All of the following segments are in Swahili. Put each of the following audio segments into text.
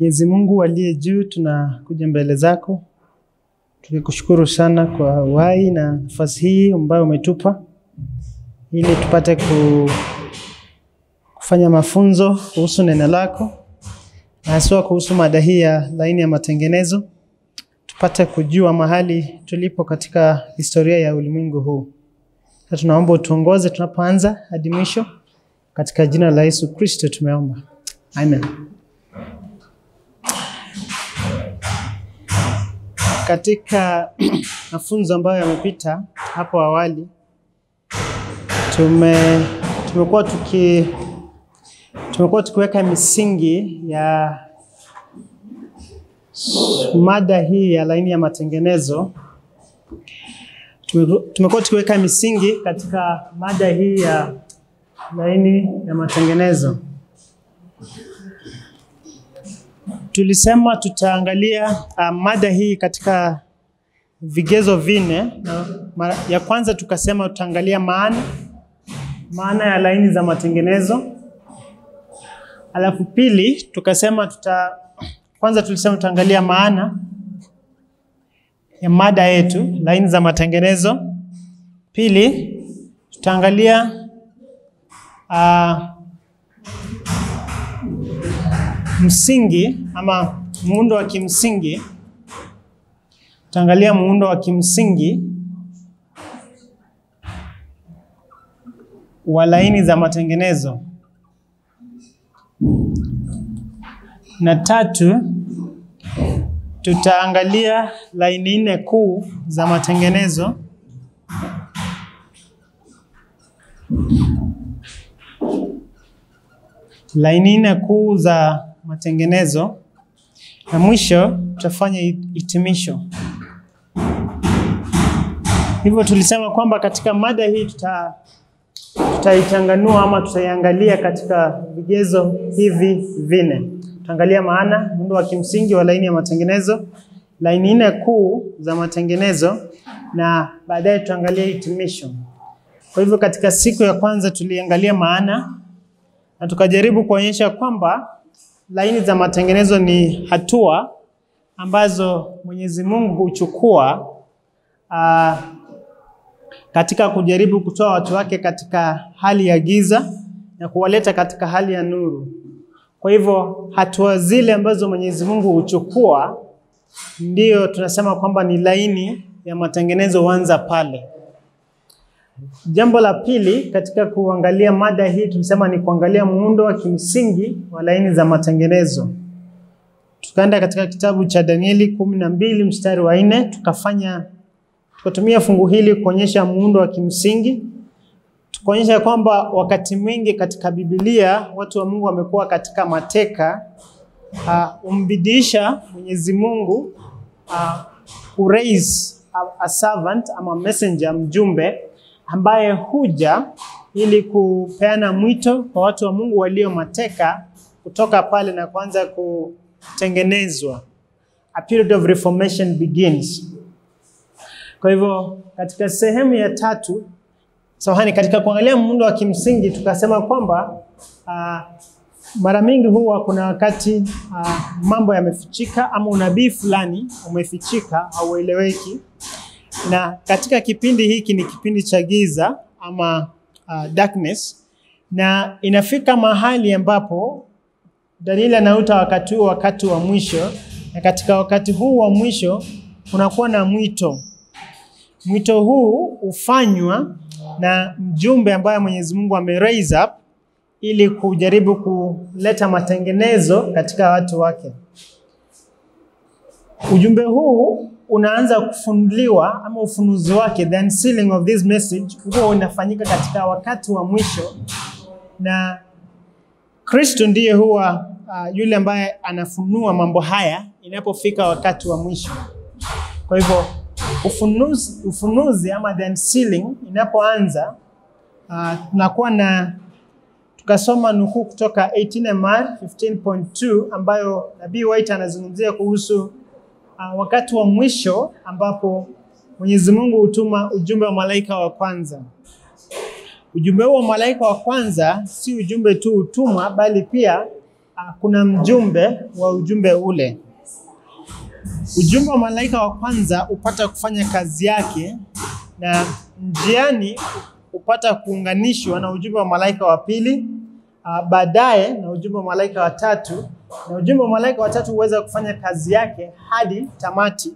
Mwenyezi Mungu aliye juu, tunakuja mbele zako tukikushukuru sana kwa uhai na nafasi hii ambayo umetupa ili tupate ku, kufanya mafunzo kuhusu neno lako na haswa kuhusu mada hii ya laini ya matengenezo, tupate kujua mahali tulipo katika historia ya ulimwengu huu. Na tunaomba utuongoze tunapoanza hadi mwisho, katika jina la Yesu Kristo tumeomba, amen. Katika mafunzo ambayo yamepita hapo awali tume tumekuwa tuki tumekuwa tukiweka misingi ya mada hii ya laini ya matengenezo. Tume- Tumekuwa tukiweka misingi katika mada hii ya laini ya matengenezo. Tulisema tutaangalia uh, mada hii katika vigezo vinne, na mara- ya kwanza tukasema tutaangalia maana maana ya laini za matengenezo. Alafu pili tukasema tuta kwanza tulisema tutaangalia maana ya mada yetu laini za matengenezo. Pili tutaangalia uh, msingi ama muundo wa kimsingi. Tutaangalia muundo wa kimsingi wa laini za matengenezo. Na tatu, tutaangalia laini nne kuu za matengenezo. Laini nne kuu za matengenezo, na mwisho tutafanya hitimisho. Hivyo tulisema kwamba katika mada hii tuta tutaichanganua ama tutaiangalia katika vigezo hivi vinne. Tutaangalia maana, muundo wa kimsingi wa laini ya matengenezo, laini nne kuu za matengenezo na baadaye tutaangalia hitimisho. Kwa hivyo katika siku ya kwanza tuliangalia maana na tukajaribu kuonyesha kwamba laini za matengenezo ni hatua ambazo Mwenyezi Mungu huchukua ah, katika kujaribu kutoa watu wake katika hali ya giza na kuwaleta katika hali ya nuru. Kwa hivyo hatua zile ambazo Mwenyezi Mungu huchukua ndiyo tunasema kwamba ni laini ya matengenezo huanza pale. Jambo la pili katika kuangalia mada hii tulisema ni kuangalia muundo wa kimsingi wa laini za matengenezo. Tukaenda katika kitabu cha Danieli kumi na mbili mstari wa nne tukafanya tukatumia fungu hili kuonyesha muundo wa kimsingi, tukaonyesha kwamba wakati mwingi katika Biblia watu wa Mungu wamekuwa katika mateka uh, umbidisha Mwenyezi Mungu uh, kuraise a, a servant ama messenger, mjumbe ambaye huja ili kupeana mwito kwa watu wa Mungu walio mateka kutoka pale na kuanza kutengenezwa. A period of reformation begins. Kwa hivyo katika sehemu ya tatu samahani, katika kuangalia muundo wa kimsingi tukasema kwamba uh, mara mingi huwa kuna wakati uh, mambo yamefichika ama unabii fulani umefichika haueleweki, na katika kipindi hiki ni kipindi cha giza ama uh, darkness, na inafika mahali ambapo Danieli anauta wakati huu wakati wa mwisho, na katika wakati huu wa mwisho kunakuwa na mwito Mwito huu hufanywa na mjumbe ambaye Mwenyezi Mungu ame raise up ili kujaribu kuleta matengenezo katika watu wake. Ujumbe huu unaanza kufunuliwa ama ufunuzi wake, the unsealing of this message huwa unafanyika katika wakati wa mwisho, na Kristo ndiye huwa uh, yule ambaye anafunua mambo haya inapofika wakati wa mwisho. Kwa hivyo ufunuzi, ufunuzi ama the unsealing inapoanza uh, tunakuwa na tukasoma nukuu kutoka 18 MR 15.2 ambayo Nabii White anazungumzia kuhusu uh, wakati wa mwisho ambapo Mwenyezi Mungu hutuma ujumbe wa malaika wa kwanza. Ujumbe huo wa malaika wa kwanza si ujumbe tu utumwa, bali pia uh, kuna mjumbe wa ujumbe ule. Ujumbe wa malaika wa kwanza hupata kufanya kazi yake, na njiani hupata kuunganishwa na ujumbe wa malaika wa pili, uh, baadaye na ujumbe wa malaika wa tatu, na ujumbe wa malaika wa tatu huweza kufanya kazi yake hadi tamati,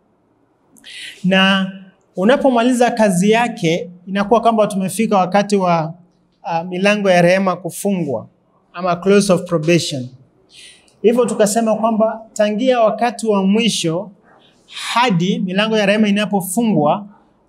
na unapomaliza kazi yake inakuwa kwamba tumefika wakati wa uh, milango ya rehema kufungwa ama close of probation. Hivyo tukasema kwamba tangia wakati wa mwisho hadi milango ya rehema inapofungwa,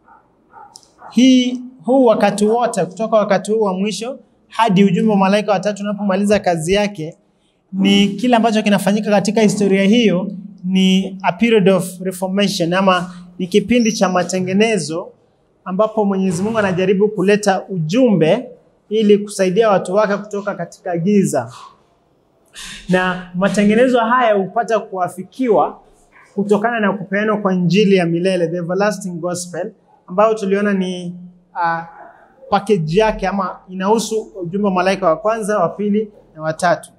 hii huu wakati wote kutoka wakati huu wa mwisho hadi ujumbe wa malaika watatu unapomaliza kazi yake, ni kile ambacho kinafanyika katika historia hiyo, ni a period of reformation ama ni kipindi cha matengenezo ambapo Mwenyezi Mungu anajaribu kuleta ujumbe ili kusaidia watu wake kutoka katika giza, na matengenezo haya hupata kuafikiwa kutokana na kupeanwa kwa injili ya milele, the everlasting gospel, ambayo tuliona ni uh, package yake ama inahusu ujumbe wa malaika wa kwanza, wa pili na watatu.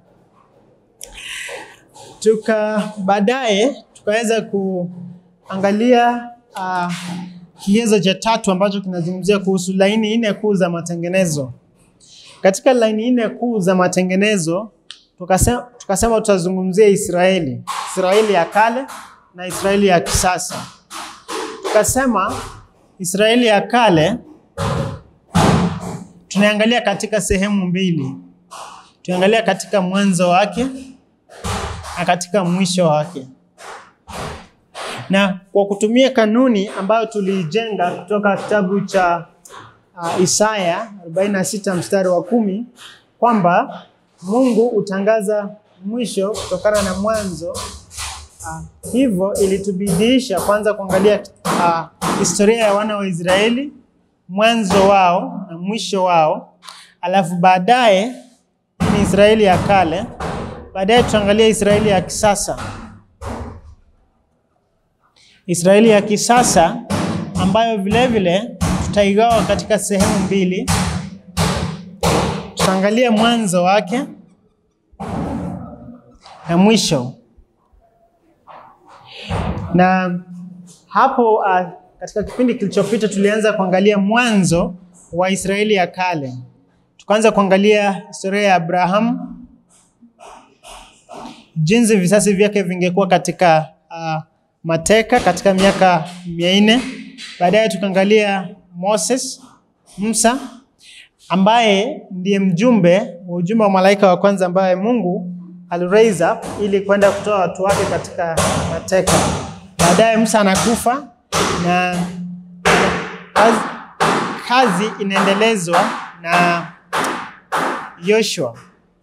Tuka baadaye tukaweza kuangalia uh, kigezo cha tatu ambacho kinazungumzia kuhusu laini nne kuu za matengenezo. Katika laini nne kuu za matengenezo tukasema, tukasema tutazungumzia Israeli, Israeli ya kale na Israeli ya kisasa. Tukasema Israeli ya kale tunaangalia katika sehemu mbili, tunaangalia katika mwanzo wake na katika mwisho wake na kwa kutumia kanuni ambayo tuliijenga kutoka kitabu cha uh, Isaya 46 mstari wa kumi kwamba Mungu hutangaza mwisho kutokana na mwanzo. Uh, hivyo ilitubidiisha kwanza kuangalia uh, historia ya wana wa Israeli, mwanzo wao na mwisho wao, alafu baadaye ni Israeli ya kale, baadaye tutaangalia Israeli ya kisasa. Israeli ya kisasa ambayo vile vile tutaigawa katika sehemu mbili. Tutaangalia mwanzo wake na mwisho, na hapo uh, katika kipindi kilichopita tulianza kuangalia mwanzo wa Israeli ya kale. Tukaanza kuangalia historia ya Abrahamu, jinsi visasi vyake vingekuwa katika uh, mateka katika miaka mia nne. Baadaye tukaangalia Moses, Musa ambaye ndiye mjumbe wa ujumbe wa malaika wa kwanza ambaye Mungu aliraise up ili kwenda kutoa watu wake katika mateka. Baadaye Musa anakufa na kazi, kazi inaendelezwa na Yoshua.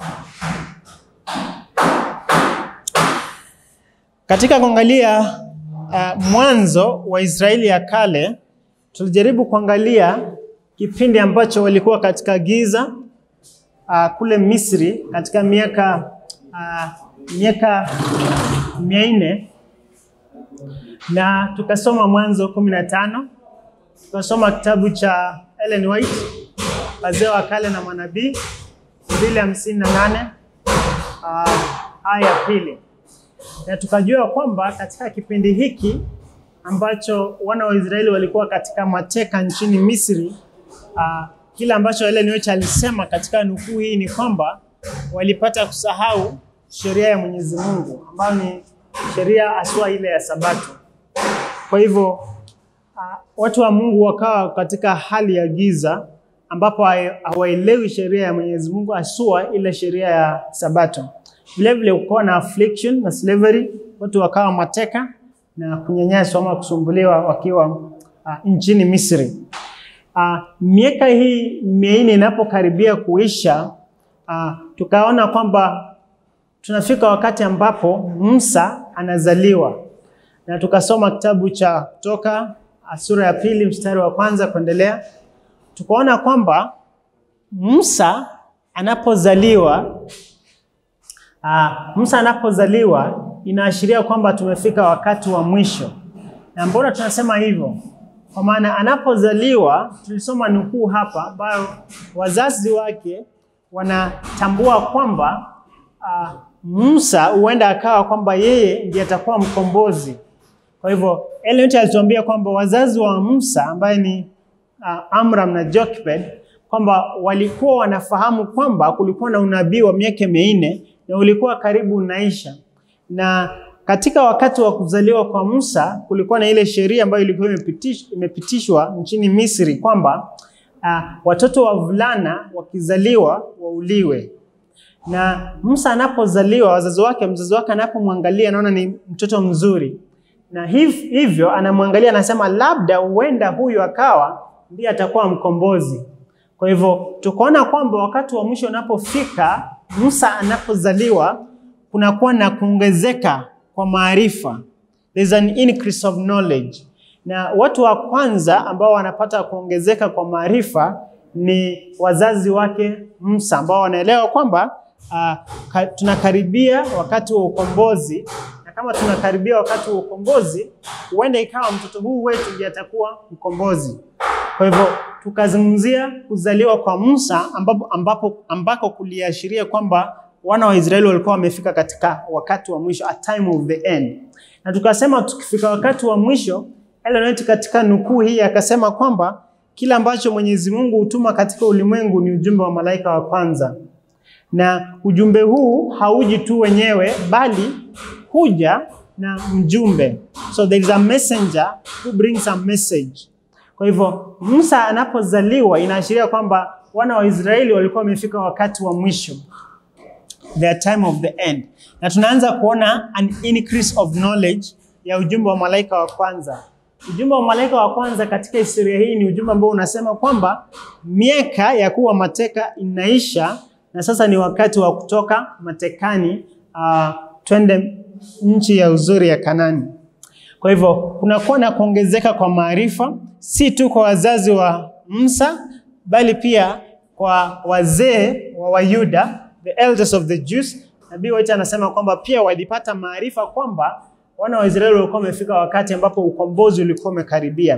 Katika kuangalia uh, mwanzo wa Israeli ya kale tulijaribu kuangalia kipindi ambacho walikuwa katika giza uh, kule Misri katika miaka uh, miaka mia nne na tukasoma Mwanzo kumi na tano tukasoma kitabu cha Ellen White wazee wa kale na manabii mbili hamsini na nane uh, aya ya pili na tukajua kwamba katika kipindi hiki ambacho wana wa Israeli walikuwa katika mateka nchini Misri, uh, kile ambacho Ellen White alisema katika nukuu hii ni kwamba walipata kusahau sheria ya Mwenyezi Mungu ambayo ni sheria aswa ile ya Sabato. Kwa hivyo uh, watu wa Mungu wakawa katika hali ya giza ambapo hawaelewi sheria ya Mwenyezi Mungu asua ile sheria ya Sabato. Vilevile ukawa na affliction na slavery, watu wakawa mateka na kunyanyaswa ama kusumbuliwa wakiwa uh, nchini Misri. Uh, miaka hii minne inapokaribia kuisha, uh, tukaona kwamba tunafika wakati ambapo Musa anazaliwa, na tukasoma kitabu cha Kutoka sura ya pili mstari wa kwanza kuendelea, tukaona kwamba Musa anapozaliwa Uh, Musa anapozaliwa inaashiria kwamba tumefika wakati wa mwisho. Na mbona tunasema hivyo? Kwa maana anapozaliwa, tulisoma nukuu hapa ambayo wazazi wake wanatambua kwamba uh, Musa huenda akawa kwamba yeye ndiye atakuwa mkombozi. Kwa hivyo Ellen White alituambia kwamba wazazi wa Musa ambaye ni uh, Amram na Jochebed kwamba walikuwa wanafahamu kwamba kulikuwa na unabii wa miaka minne na ulikuwa karibu unaisha, na katika wakati wa kuzaliwa kwa Musa kulikuwa na ile sheria ambayo ilikuwa imepitish, imepitishwa nchini Misri kwamba uh, watoto wavulana wakizaliwa wauliwe na Musa anapozaliwa, wazazi wake, mzazi wake anapomwangalia anaona ni mtoto mzuri, na hiv, hivyo anamwangalia anasema, labda huenda huyu akawa ndiye atakuwa mkombozi. Kwa hivyo tukaona kwamba wakati wa mwisho unapofika, Musa anapozaliwa, kunakuwa na kuongezeka kwa maarifa, there's an increase of knowledge, na watu wa kwanza ambao wanapata kuongezeka kwa maarifa ni wazazi wake Musa ambao wanaelewa kwamba uh, ka, tunakaribia wakati wa ukombozi, na kama tunakaribia wakati wa ukombozi, huenda ikawa mtoto huu wetu ndiye atakuwa mkombozi. Kwa hivyo tukazungumzia kuzaliwa kwa Musa ambapo, ambapo, ambako kuliashiria kwamba wana wa Israeli walikuwa wamefika katika wakati wa mwisho, a time of the end, na tukasema tukifika wakati wa mwisho, Ellen White katika nukuu hii akasema kwamba kila ambacho Mwenyezi Mungu hutuma katika ulimwengu ni ujumbe wa malaika wa kwanza, na ujumbe huu hauji tu wenyewe, bali huja na mjumbe. So there is a messenger who brings a message. Kwa hivyo Musa anapozaliwa inaashiria kwamba wana wa Israeli walikuwa wamefika wakati wa mwisho, their time of the end, na tunaanza kuona an increase of knowledge ya ujumbe wa malaika wa kwanza. Ujumbe wa malaika wa kwanza katika historia hii ni ujumbe ambao unasema kwamba miaka ya kuwa mateka inaisha na sasa ni wakati wa kutoka matekani, uh, twende nchi ya uzuri ya Kanani. Kwa hivyo kunakuwa na kuongezeka kwa maarifa, si tu kwa wazazi wa Musa, bali pia kwa wazee wa Wayuda, the elders of the Jews. Nabii White anasema kwamba pia walipata maarifa kwamba wana wa Israeli walikuwa wamefika wakati ambapo ukombozi ulikuwa umekaribia.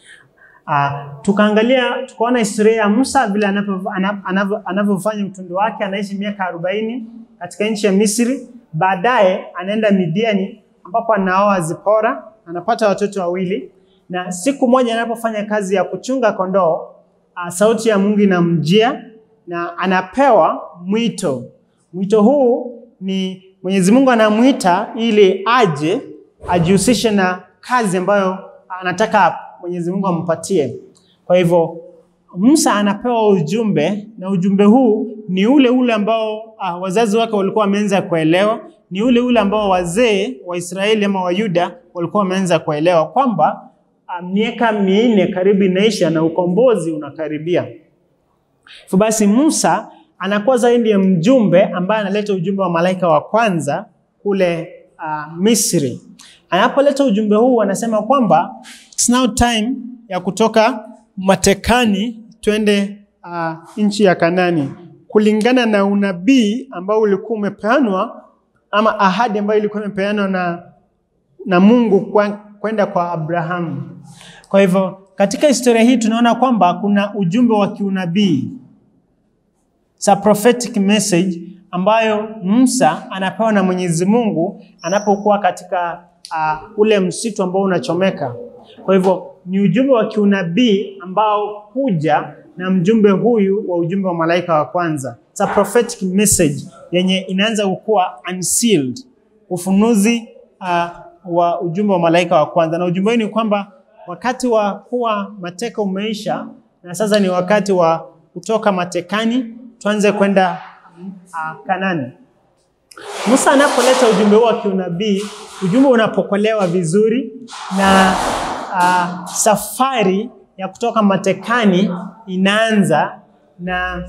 Uh, tukaangalia tukaona historia ya Musa vile anavyofanya utundo wake, anaishi miaka arobaini katika nchi ya Misri. Baadaye anaenda Midiani ambapo anaoa Zipora, anapata watoto wawili, na siku moja anapofanya kazi ya kuchunga kondoo, uh, sauti ya Mungu inamjia na anapewa mwito. Mwito huu ni Mwenyezi Mungu anamwita ili aje ajihusishe na kazi ambayo anataka Mwenyezi Mungu ampatie. Kwa hivyo Musa anapewa ujumbe na ujumbe huu ni ule ule ambao uh, wazazi wake walikuwa wameanza kuelewa, ni ule ule ambao wazee wa Israeli ama wa Yuda walikuwa wameanza kuelewa kwamba uh, miaka minne karibu inaisha na ukombozi unakaribia. Hivyo basi Musa anakuwa zaidi ya mjumbe ambaye analeta ujumbe wa malaika wa kwanza kule uh, Misri. Anapoleta ujumbe huu anasema kwamba it's now time ya kutoka matekani twende uh, nchi ya Kanani kulingana na unabii ambao ulikuwa umepeanwa ama ahadi ambayo ilikuwa imepeanwa na, na Mungu kwenda kwa, kwa Abrahamu. Kwa hivyo katika historia hii tunaona kwamba kuna ujumbe wa kiunabii It's a prophetic message ambayo Musa anapewa na Mwenyezi Mungu anapokuwa katika uh, ule msitu ambao unachomeka. Kwa hivyo ni ujumbe wa kiunabii ambao huja na mjumbe huyu wa ujumbe wa malaika wa kwanza. It's a prophetic message yenye inaanza kukuwa unsealed, ufunuzi uh, wa ujumbe wa malaika wa kwanza, na ujumbe huu ni kwamba wakati wa kuwa mateka umeisha na sasa ni wakati wa kutoka matekani tuanze kwenda uh, Kanani. Musa anapoleta ujumbe huu wa kiunabii, ujumbe unapokelewa vizuri na uh, safari ya kutoka matekani inaanza na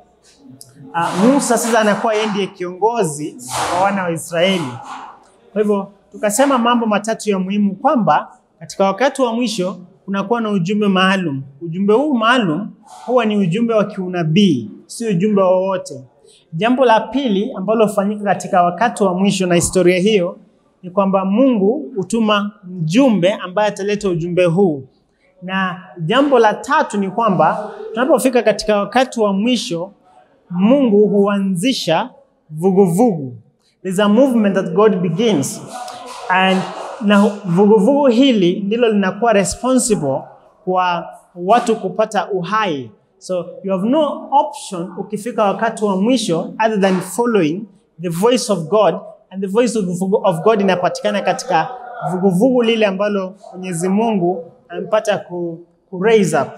uh, Musa sasa anakuwa yeye ndiye kiongozi wa wana wa Israeli. Kwa hivyo tukasema mambo matatu ya muhimu kwamba katika wakati wa mwisho kunakuwa na ujumbe maalum. Ujumbe huu maalum huwa ni ujumbe wa kiunabii, si ujumbe wowote. Jambo la pili ambalo hufanyika katika wakati wa mwisho na historia hiyo ni kwamba Mungu hutuma mjumbe ambaye ataleta ujumbe huu, na jambo la tatu ni kwamba tunapofika katika wakati wa mwisho, Mungu huanzisha vuguvugu. There's a movement that God begins and na vuguvugu hili ndilo linakuwa responsible kwa watu kupata uhai. So you have no option ukifika wakati wa mwisho other than following the voice of God and the voice of, of God inapatikana katika vuguvugu lile ambalo Mwenyezi Mungu amepata ku, ku raise up.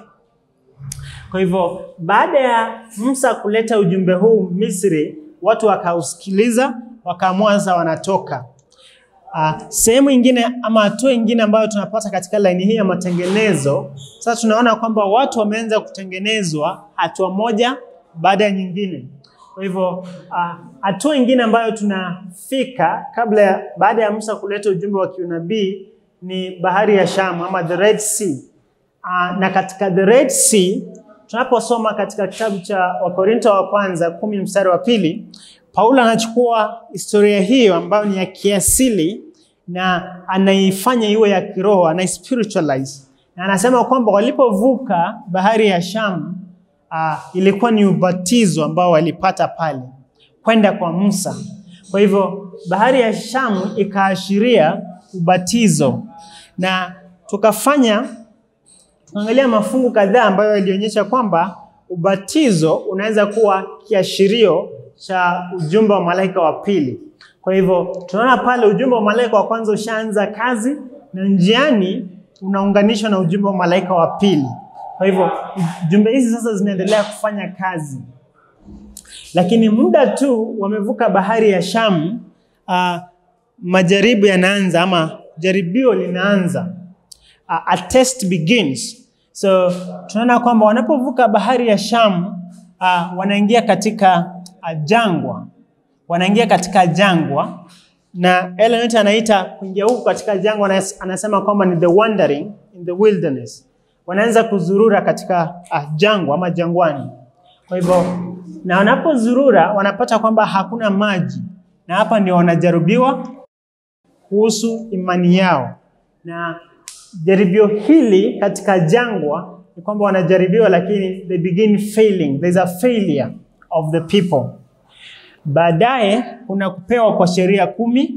Kwa hivyo baada ya Musa kuleta ujumbe huu Misri, watu wakausikiliza, wakaamua sasa wanatoka. Uh, sehemu ingine ama hatua ingine ambayo tunapata katika laini hii ya matengenezo, sasa tunaona kwamba watu wameanza kutengenezwa hatua moja baada ya nyingine. Kwa hivyo hatua uh, ingine ambayo tunafika kabla ya baada ya Musa kuleta ujumbe wa kiunabii ni bahari ya Shamu ama the Red Sea. Uh, na katika the Red Sea tunaposoma katika kitabu cha Wakorinto wa kwanza kumi mstari wa pili Paulo anachukua historia hiyo ambayo ni ya kiasili na anaifanya iwe ya kiroho, anaispiritualize na anasema kwamba walipovuka bahari ya Shamu uh, ilikuwa ni ubatizo ambao walipata pale kwenda kwa Musa. Kwa hivyo bahari ya Shamu ikaashiria ubatizo, na tukafanya tukaangalia mafungu kadhaa ambayo yalionyesha kwamba ubatizo unaweza kuwa kiashirio cha ujumbe wa malaika wa pili. Kwa hivyo tunaona pale ujumbe wa malaika wa kwanza ushaanza kazi na njiani unaunganishwa na ujumbe wa malaika wa pili. Kwa hivyo jumbe hizi sasa zinaendelea kufanya kazi, lakini muda tu wamevuka bahari ya Shamu, uh, majaribu yanaanza ama jaribio linaanza. Uh, a test begins. So tunaona kwamba wanapovuka bahari ya Shamu uh, wanaingia katika uh, jangwa, wanaingia katika jangwa na Ellen White anaita kuingia huku katika jangwa, anasema kwamba ni the wandering in the wilderness. Wanaanza kuzurura katika uh, jangwa ama jangwani. Kwa hivyo na wanapozurura wanapata kwamba hakuna maji, na hapa ndio wanajaribiwa kuhusu imani yao. Na jaribio hili katika jangwa ni kwamba wanajaribiwa, lakini they begin failing. There is a failure of the people. Baadaye kuna kupewa kwa sheria kumi,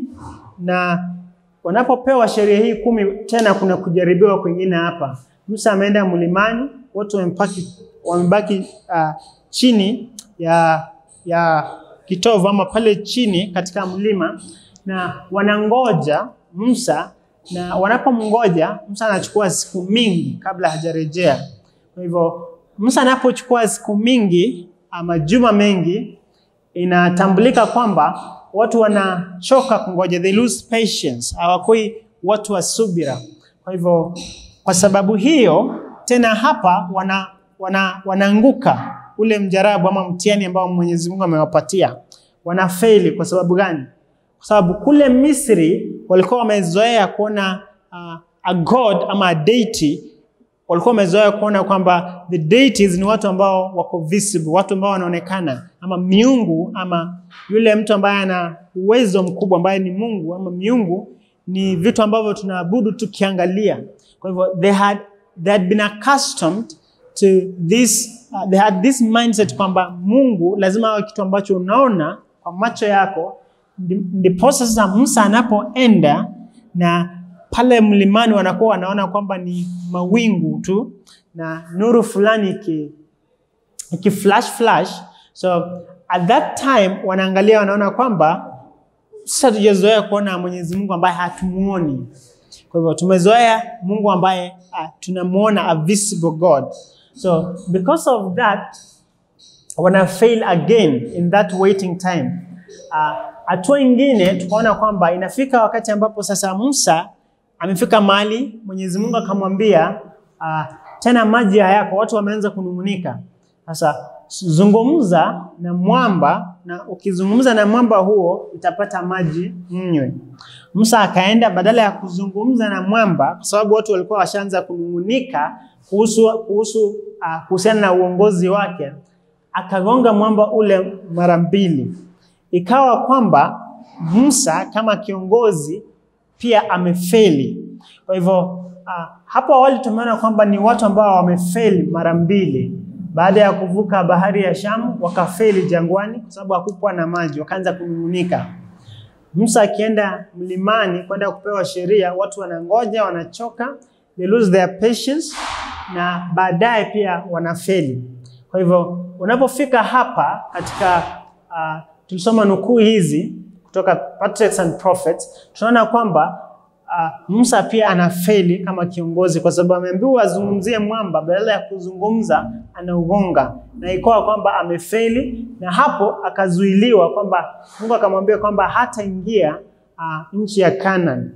na wanapopewa sheria hii kumi tena kuna kujaribiwa kwingine hapa. Musa ameenda mlimani, watu wamebaki wamebaki uh, chini ya ya kitovu ama pale chini katika mlima, na wanangoja Musa, na wanapomngoja Musa anachukua siku mingi kabla hajarejea. Kwa hivyo Musa anapochukua siku mingi ama juma mengi, inatambulika kwamba watu wanachoka kungoja, they lose patience, hawakui watu wa subira. Kwa hivyo kwa sababu hiyo tena hapa wana, wana, wanaanguka ule mjarabu ama mtihani ambao Mwenyezi Mungu amewapatia, wanafeli. Kwa sababu gani? Kwa sababu kule Misri walikuwa wamezoea kuona uh, a god ama a deity walikuwa wamezoea kuona kwamba the deities ni watu ambao wako visible, watu ambao wanaonekana, ama miungu, ama yule mtu ambaye ana uwezo mkubwa ambaye ni Mungu, ama miungu ni vitu ambavyo tunaabudu tukiangalia. Kwa hivyo they had, they had been accustomed to this, uh, they had this mindset kwamba Mungu lazima awe kitu ambacho unaona kwa macho yako. Ndiposa sasa Musa anapoenda na pale mlimani wanakuwa wanaona kwamba ni mawingu tu na nuru fulani iki, iki flash flash. So at that time wanaangalia wanaona kwamba sasa tujazoea kuona Mwenyezi Mungu ambaye hatumuoni. Kwa hivyo tumezoea Mungu ambaye uh, tunamuona a visible God. So because of that wana fail again in that waiting time. Hatua uh, ingine tukaona kwamba inafika wakati ambapo sasa Musa amefika mahali Mwenyezi Mungu akamwambia uh, tena maji hayako, watu wameanza kunung'unika. Sasa zungumza na mwamba, na ukizungumza na mwamba huo utapata maji mnywe. Musa akaenda, badala ya kuzungumza na mwamba, kwa sababu watu walikuwa washaanza kunung'unika kuhusu kuhusu uh, kuhusiana na uongozi wake, akagonga mwamba ule mara mbili. Ikawa kwamba Musa kama kiongozi pia amefeli. Kwa hivyo uh, hapo awali tumeona kwamba ni watu ambao wamefeli mara mbili. baada ya kuvuka bahari ya Shamu wakafeli jangwani kwa sababu hakukuwa na maji, wakaanza kunung'unika. Musa akienda mlimani kwenda kupewa sheria, watu wanangoja, wanachoka, they lose their patience na baadaye pia wanafeli. Kwa hivyo unapofika hapa katika uh, tulisoma nukuu hizi kutoka Patriarchs and Prophets, tunaona kwamba uh, Musa pia anafeli kama kiongozi kwa sababu ameambiwa azungumzie mwamba, badala ya kuzungumza anaugonga, na ikawa kwamba amefeli, na hapo akazuiliwa kwamba Mungu akamwambia kwamba hataingia uh, nchi ya Canaan.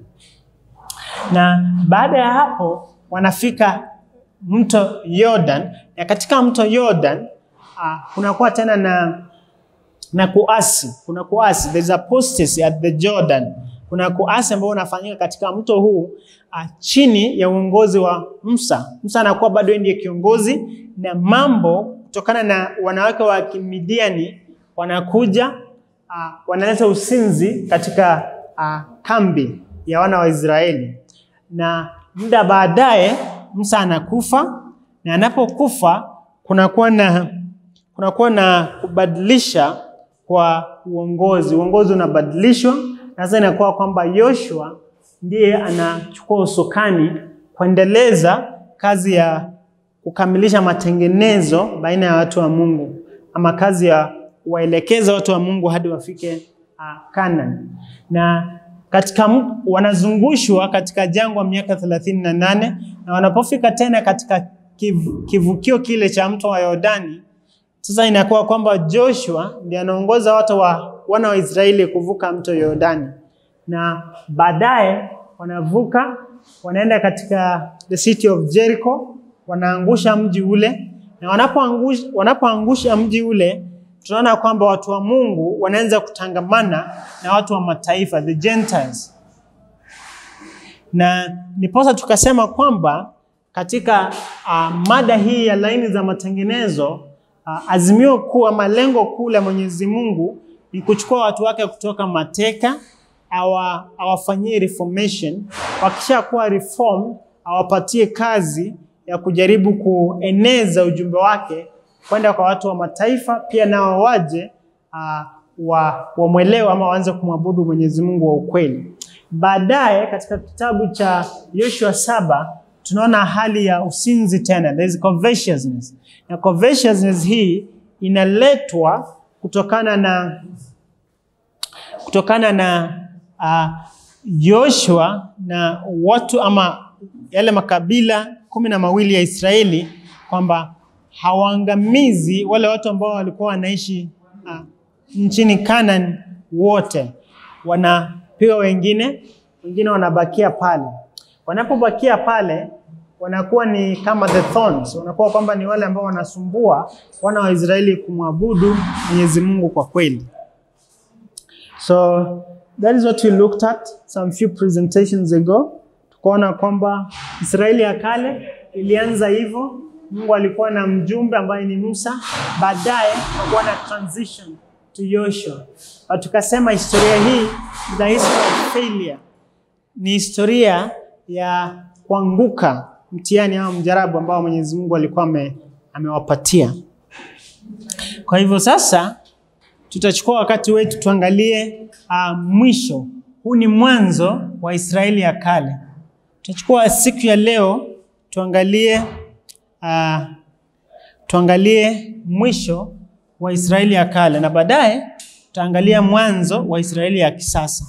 Na baada ya hapo wanafika mto Jordan, na katika mto Jordan uh, kunakuwa tena na na kuasi, kuna kuasi, there is apostasy at the Jordan. Kuna kuasi ambao unafanyika katika mto huu uh, chini ya uongozi wa Musa. Musa anakuwa bado ndiye kiongozi, na mambo kutokana na wanawake wa Kimidiani wanakuja uh, wanaleta usinzi katika uh, kambi ya wana wa Israeli, na muda baadaye Musa anakufa, na anapokufa kunakuwa na kunakuwa na kubadilisha kwa uongozi. Uongozi unabadilishwa na sasa inakuwa kwamba Yoshua ndiye anachukua usukani kuendeleza kazi ya kukamilisha matengenezo baina ya watu wa Mungu ama kazi ya kuwaelekeza watu wa Mungu hadi wafike uh, Canaan. Na katika wanazungushwa katika jangwa miaka thelathini na nane na wanapofika tena katika kiv, kivukio kile cha mto wa Yordani sasa inakuwa kwamba Joshua ndiye anaongoza watu wa wana wa Israeli kuvuka mto Yordani, na baadaye wanavuka wanaenda katika the city of Jericho, wanaangusha mji ule, na wanapoangusha wanapoangusha mji ule, tunaona kwamba watu wa Mungu wanaanza kutangamana na watu wa mataifa the Gentiles, na niposa tukasema kwamba katika uh, mada hii ya laini za matengenezo Uh, azimio kuu ama lengo kuu la Mwenyezi Mungu ni kuchukua watu wake kutoka mateka, awa, awafanyie reformation. Wakisha kuwa reform, awapatie kazi ya kujaribu kueneza ujumbe wake kwenda kwa watu wa mataifa, pia nao waje uh, wa wamwelewe ama waanze kumwabudu Mwenyezi Mungu wa ukweli. Baadaye katika kitabu cha Yoshua saba tunaona hali ya usinzi tena, there is covetousness na covetousness hii inaletwa kutokana na kutokana na uh, Yoshua na watu ama yale makabila kumi na mawili ya Israeli kwamba hawaangamizi wale watu ambao walikuwa wanaishi uh, nchini Canaan wote, wanapewa wengine, wengine wanabakia pale. Wanapobakia pale wanakuwa ni kama the thorns, wanakuwa kwamba ni wale ambao wanasumbua wana wa Israeli kumwabudu Mwenyezi Mungu kwa kweli. So that is what we looked at some few presentations ago. Tukaona kwamba Israeli ya kale ilianza hivyo, Mungu alikuwa na mjumbe ambaye ni Musa, baadaye akakuwa na transition to Joshua. Na tukasema historia hii is the history of failure, ni historia ya kuanguka mtihani au mjarabu ambao Mwenyezi Mungu alikuwa ame, amewapatia. Kwa hivyo sasa tutachukua wakati wetu tuangalie uh, mwisho. Huu ni mwanzo wa Israeli ya kale. Tutachukua siku ya leo tuangalie uh, tuangalie mwisho wa Israeli ya kale na baadaye tutaangalia mwanzo wa Israeli ya kisasa.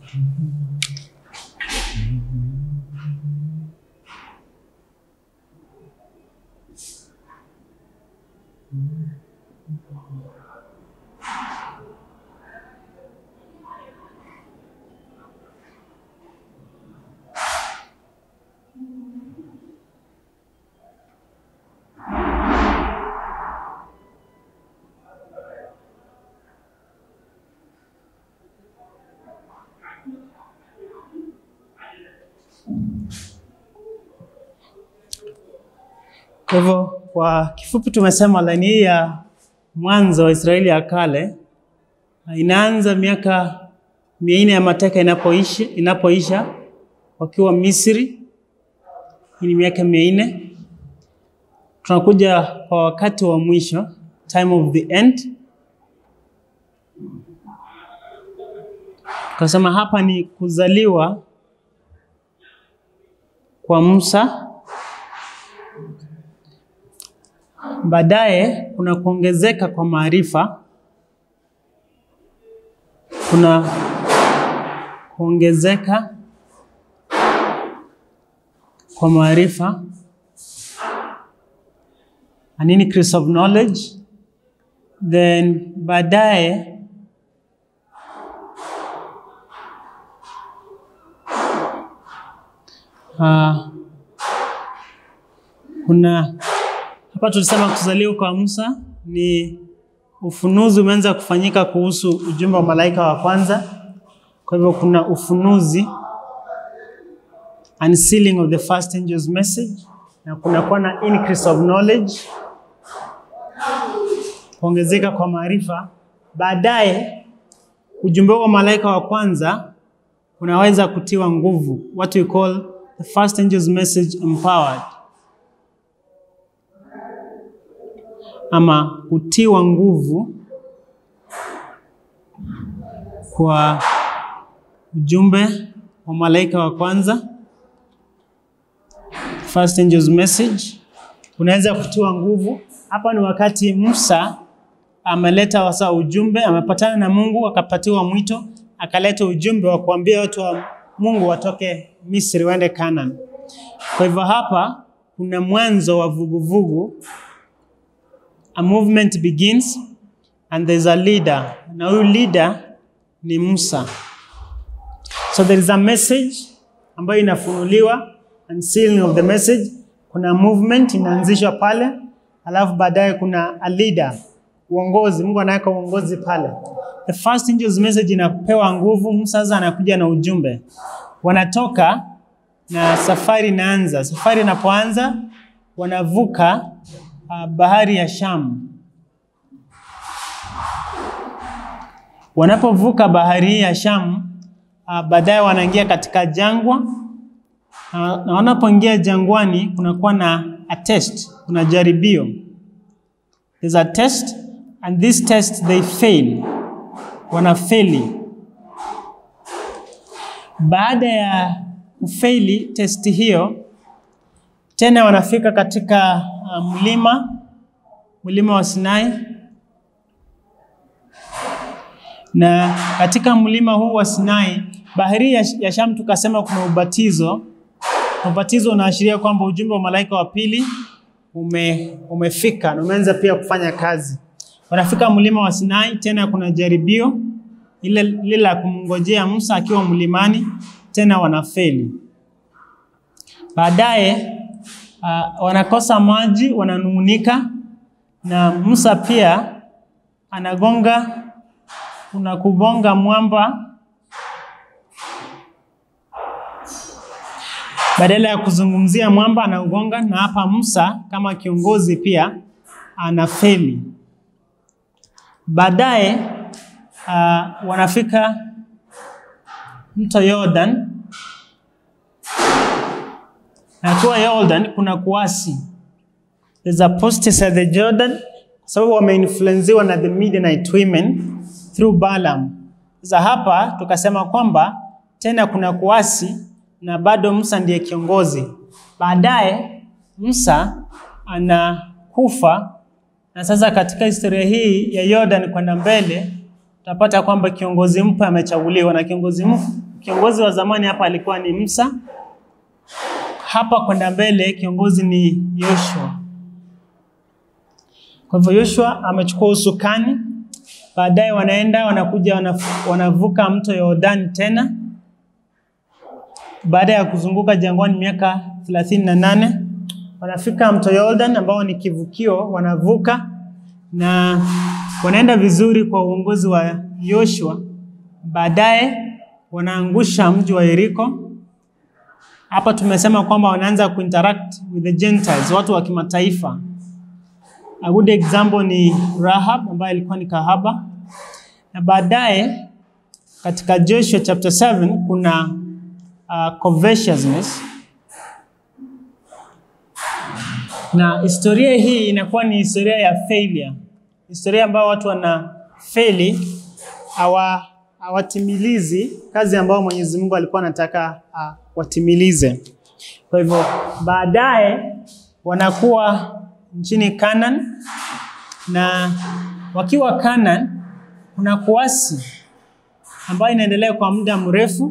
Kwa hivyo kwa kifupi tumesema laini hii ya mwanzo wa Israeli ya kale inaanza miaka mia nne ya mateka inapoisha, inapoisha wakiwa Misri. Hii ni miaka mia nne. Tunakuja kwa wakati wa mwisho, time of the end. Tukasema hapa ni kuzaliwa kwa Musa Baadaye kuna kuongezeka kwa maarifa, kuna kuongezeka kwa maarifa, an increase of knowledge. Then baadaye uh, kuna hapa tulisema kuzaliwa kwa Musa ni ufunuzi umeanza kufanyika kuhusu ujumbe wa malaika wa kwanza. Kwa hivyo kuna ufunuzi, unsealing of the first angel's message, na kunakuwa na increase of knowledge, kuongezeka kwa maarifa. Baadaye ujumbe wa malaika wa kwanza unaweza kutiwa nguvu, what we call the first angel's message empowered ama kutiwa nguvu kwa ujumbe wa malaika wa kwanza, first angel's message, unaweza kutiwa nguvu. Hapa ni wakati Musa ameleta wasa ujumbe, amepatana na Mungu, akapatiwa mwito, akaleta ujumbe wa kuambia watu wa Mungu watoke Misri waende Canaan. Kwa hivyo hapa kuna mwanzo wa vuguvugu a movement begins and there's a leader. Na huyu leader ni Musa. So there is a message ambayo inafunuliwa, unsealing of the message. Kuna movement inaanzishwa pale, alafu baadaye kuna a leader, uongozi. Mungu anaweka uongozi pale. The first angel's message inapewa nguvu. Musa sasa anakuja na ujumbe, wanatoka na safari inaanza. Safari inapoanza wanavuka uh, bahari ya Sham. Wanapovuka bahari hii ya Sham, uh, baadaye wanaingia katika jangwa uh, na wanapoingia jangwani kunakuwa na a test, kuna jaribio. There's a test and this test they fail, wanafeli. Baada ya kufeli testi hiyo, tena wanafika katika uh, mlima mlima wa Sinai, na katika mlima huu wa Sinai, bahari ya, ya Sham, tukasema kuna ubatizo. Ubatizo unaashiria kwamba ujumbe wa malaika wa pili ume, umefika na umeanza pia kufanya kazi. Wanafika mlima wa Sinai, tena kuna jaribio ile lile la kumngojea Musa akiwa mlimani, tena wanafeli. Baadaye uh, wanakosa maji, wananung'unika, na Musa pia anagonga, kuna kugonga mwamba badala ya kuzungumzia mwamba anaugonga, na hapa Musa kama kiongozi pia anafeli. Baadaye uh, wanafika mto Jordan, na kwa Jordan kuna kuasi, there's apostasy at the Jordan, kwa sababu wameinfluenziwa na the Midianite women through Balaam. Sasa hapa tukasema kwamba tena kuna kuasi na bado Musa ndiye kiongozi. Baadaye Musa anakufa, na sasa katika historia hii ya Jordan kwenda mbele tutapata kwamba kiongozi mpya amechaguliwa, na kiongozi kiongozi wa zamani hapa alikuwa ni Musa. Hapa kwenda mbele kiongozi ni Yoshua. Kwa hivyo Yoshua amechukua usukani, baadaye wanaenda wanakuja wanaf- wanavuka mto Yordani tena baada ya kuzunguka jangwani miaka thelathini na nane wanafika mto Yordan ambao ni kivukio, wanavuka na wanaenda vizuri kwa uongozi wa Yoshua. Baadaye wanaangusha mji wa Yeriko. Hapa tumesema kwamba wanaanza kuinteract with the Gentiles, watu wa kimataifa. A good example ni Rahab ambaye alikuwa ni kahaba, na baadaye katika Joshua chapter 7 kuna uh, covetousness na historia hii inakuwa ni historia ya failure, historia ambayo watu wana feli hawa hawatimilizi kazi ambayo Mwenyezi Mungu alikuwa anataka uh, watimilize. Kwa hivyo baadaye wanakuwa nchini Canaan na wakiwa Canaan kuna kuasi ambayo inaendelea kwa muda mrefu.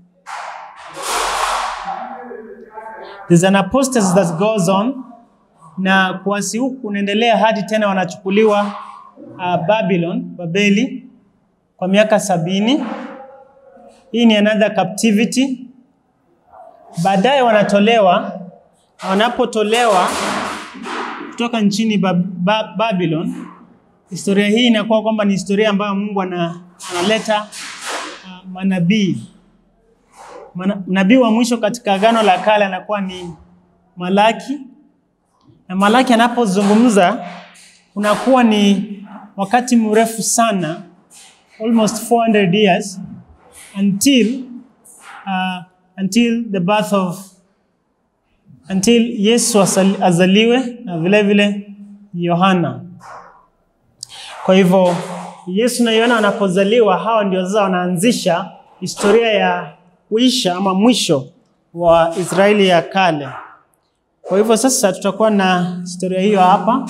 There's an apostasy that goes on na kuasi huku unaendelea hadi tena wanachukuliwa uh, Babylon, Babeli kwa miaka sabini. Hii ni another captivity. Baadaye wanatolewa, na wanapotolewa kutoka nchini ba ba Babylon, historia hii inakuwa kwamba ni historia ambayo Mungu ana, analeta uh, manabii. Mana, nabii wa mwisho katika Agano la Kale anakuwa ni Malaki, na Malaki anapozungumza unakuwa ni wakati mrefu sana, almost 400 years until uh, until the birth of until Yesu asali- azaliwe na vile vile Yohana. Kwa hivyo Yesu na Yohana wanapozaliwa, hawa ndio sasa wanaanzisha historia ya kuisha ama mwisho wa Israeli ya kale. Kwa hivyo sasa tutakuwa na historia hiyo hapa.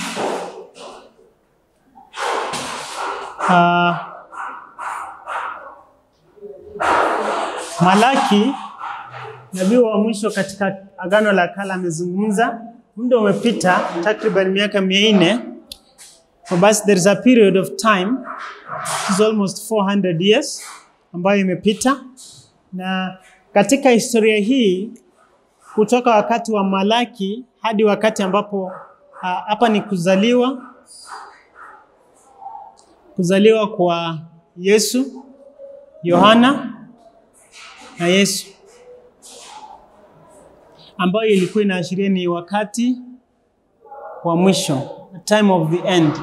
Uh, Malaki nabii wa mwisho katika Agano la Kale amezungumza, muda umepita takriban miaka mia nne. So basi there is a period of time which is almost 400 years ambayo imepita, na katika historia hii kutoka wakati wa Malaki hadi wakati ambapo ah, hapa ni kuzaliwa kuzaliwa kwa Yesu, Yohana na Yesu ambayo ilikuwa inaashiria ni wakati wa mwisho, the time of the end.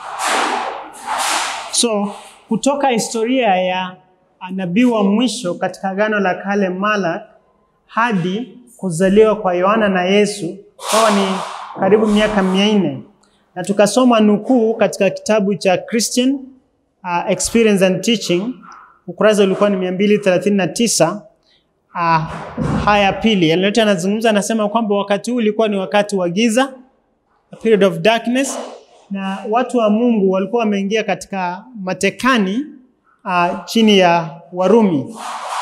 So kutoka historia ya nabii wa mwisho katika Agano la Kale Malak hadi kuzaliwa kwa Yohana na Yesu kwa ni karibu miaka mia nne na tukasoma nukuu katika kitabu cha Christian uh, Experience and Teaching, ukurasa ulikuwa ni 239 uh, haya pili yaliyote anazungumza, anasema kwamba wakati huu ulikuwa ni wakati wa giza, a period of darkness, na watu wa Mungu walikuwa wameingia katika matekani uh, chini ya Warumi.